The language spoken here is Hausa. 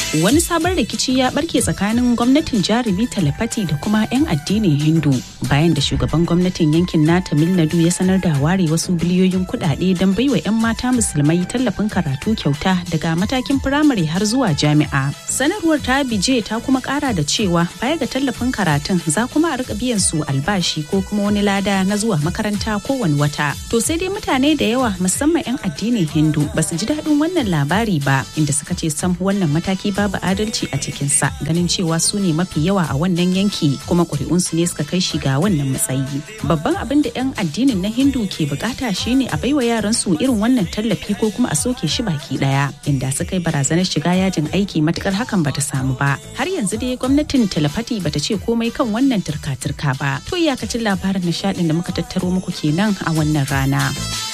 Wani sabon rikici ya barke tsakanin gwamnatin jarumi Talapati da kuma 'yan addinin Hindu bayan da shugaban gwamnatin yankin na Tamil Nadu ya sanar da ware wasu biliyoyin kuɗaɗe don baiwa 'yan mata musulmai tallafin karatu kyauta daga matakin firamare har zuwa jami'a. Sanarwar ta bije ta kuma ƙara da cewa baya ga tallafin karatun za kuma a rika biyan su albashi ko kuma wani lada na zuwa makaranta kowane wata. To sai dai mutane da yawa musamman 'yan addinin Hindu ba su ji daɗin wannan labari ba inda suka ce sam wannan mataki babu adalci a cikinsa ganin cewa su ne mafi yawa a wannan yanki kuma ƙuri'unsu ne suka kai shi ga wannan matsayi. Babban abin da 'yan addinin na Hindu ke bukata shine a baiwa yaran su irin wannan tallafi ko kuma a soke shi baki daya inda suka yi barazanar shiga yajin aiki matukar hakan bata samu ba. Har yanzu dai gwamnatin Talafati bata ce komai kan wannan turka-turka ba. To iyakacin labarin nishaɗin da muka tattaro muku kenan a wannan rana.